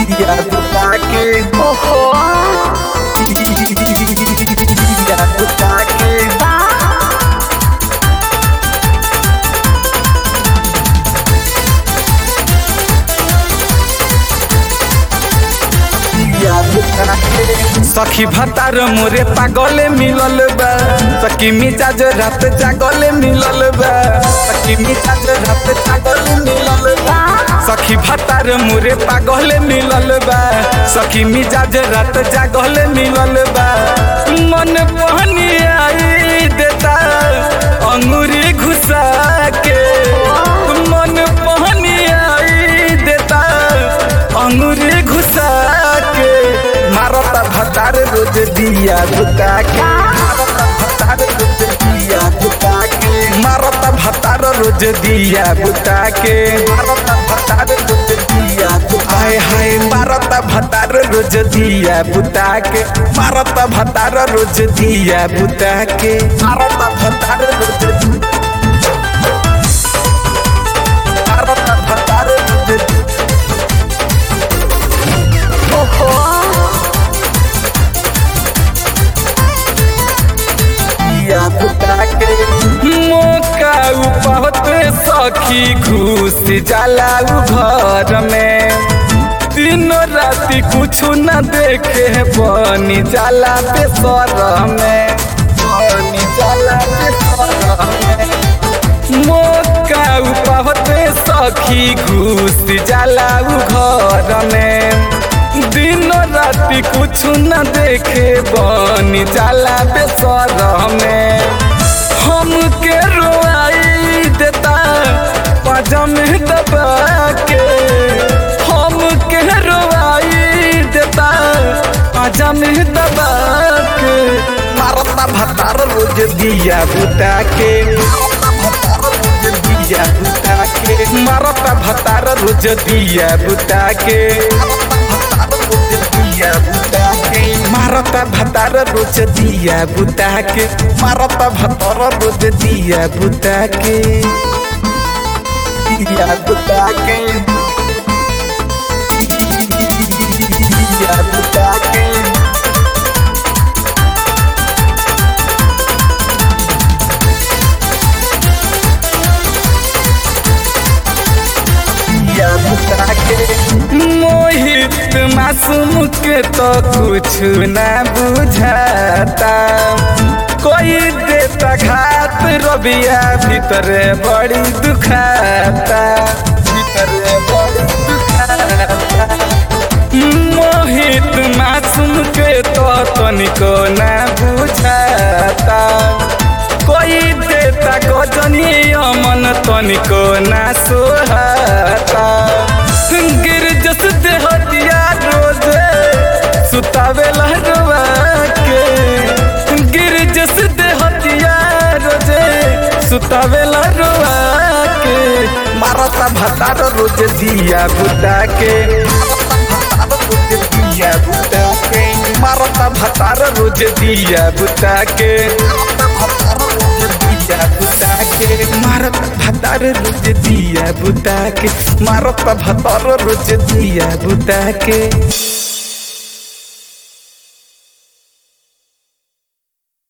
दिया बुता के ओहो दिया बुता के बा दिया बुता के सखी भतार मोरे पागले मिलल बा सखी मिजाज रात जागले मिलल बा सखी मिजाज रात जागले मिलल बा सखी भतार मोरे पागले मिलल बा सखी मिजाज रात जागले मिलल बा मन पहनी आई देता अंगूरी घुसा के मन पहनी आई देता अंगूरी घुसा के मारता भतार रोज दिया बुता के मारता भतार रोज दिया बुता के मारता भतार रोज दिया बुता के मारता भतार रोज दिया हाय हाय मारता भतार रोज दिया बुता के मारता भतार रोज दिया बुता के मारता भतार रोज मारता भतार रोज ओहो दिया बुता के मौका उपहत सखी घुस जाला उ घर में तीनों राति कुछ न देखे बनी जाला बेसर में बनी जाला बेसर में मौका उपहत सखी घुस जाला उ घर में दिनों राति कुछ न देखे बनी जाला बेसर में हमके रोआई देता पजम दबा के हमके रोआई देता पजम दबा के मारता भतार रोज दिया बुता के मारता भतार रोज दिया बुता के मारता भतार रोज दिया बुता के मारता भतार रोज दिया बुता के दिया बुता के दिया बुता के दिया बुता के मोहित मासूम के तो कुछ न बुझाता कोई देता घात रबिया भीतर बड़ी दुखाता भीतर बड़ी दुखाता मोहित मासूम के तो तनिको न बुझाता कोई देता गजनी अमन तनिको न सोहाता गिर जस देहतिया रोज सुतावे लहरवा के गिर जस देहतिया रोज सुतावे लहरवा के मारता भतार रोज दिया बुता के दिया बुता के मारता भतार रोज दिया बुता के दिया बुता के मारता भतार रोज दिया बुता के मारता भतार रोज दिया बुता के